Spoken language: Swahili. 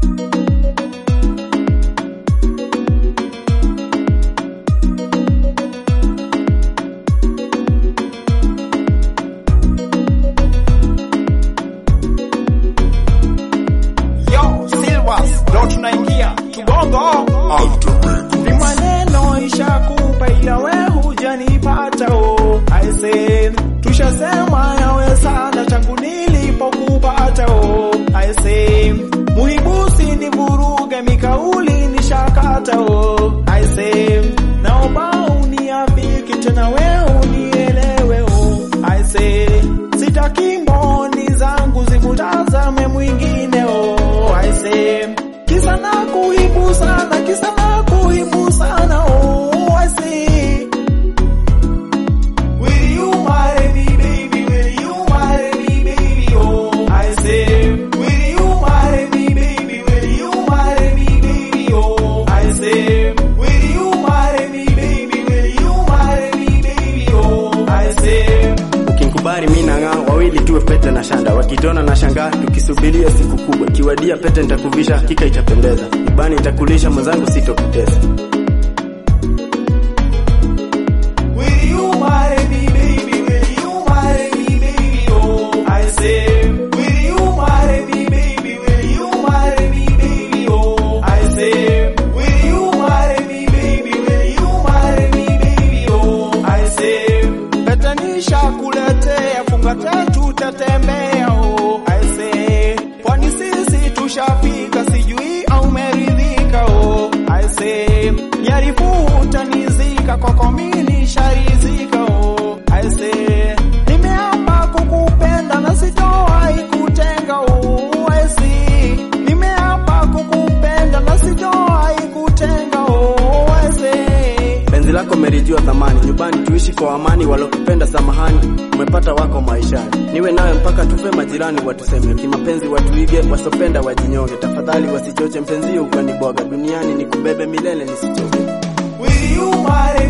Yo, Silvas, ndo tunaingia Kibongo. Ni maneno ishakupa ila we hujanipata o. I said, tushasema yawe sana tangu nilipokupata o. I said, muhibusi ni vuruge mikauli nishakata o. I said, naomba uniafiki tena we unielewe o. I said, sitaki mboni zangu zimutazame mwingine o. I say, kisa na kuibu sana, kisa na kuibu sana oh. I say, will you marry me baby, will you marry me baby oh. I say, will you marry me baby, will you marry me baby oh. I say, will you marry me baby, will you marry me baby oh. I say, Ukinkubali mi nang'aa, wawili tuwe pete na shanda, wakitona na shangaa, tukisubiria siku kubwa. Kiwadia pete nitakuvisha, hakika itapendeza. Ibani itakulisha, mwenzangu sitokutesa. Will you marry me, baby? Will you marry me, baby? Oh, I say, will you marry me, baby? Will you marry me, baby? Oh, I say, will you marry me, baby? Will you marry me, baby? Oh, I say, patanisha kuletea funga tatu tatembea. Oh, I say, kwani sisi tushafika, sijui au meridhika. Oh, I say, jaribu utanizika kwako mimi sharizika. Oh, I say, nimeapa kukupenda na sitowahi kutenga. Oh, I say, nimeapa kukupenda na sitowahi kutenga. Oh, I say, Penzi lako merijua thamani, nyumbani tuishi kwa amani, walokupenda samahani, umepata wako maishani. Niwe nawe mpaka tufe, majirani watuseme, kimapenzi watuige, wasopenda wajinyonge. Tafadhali wasichoche mpenzi ukanibwaga, duniani nikubebe milele nisichoke. will you marry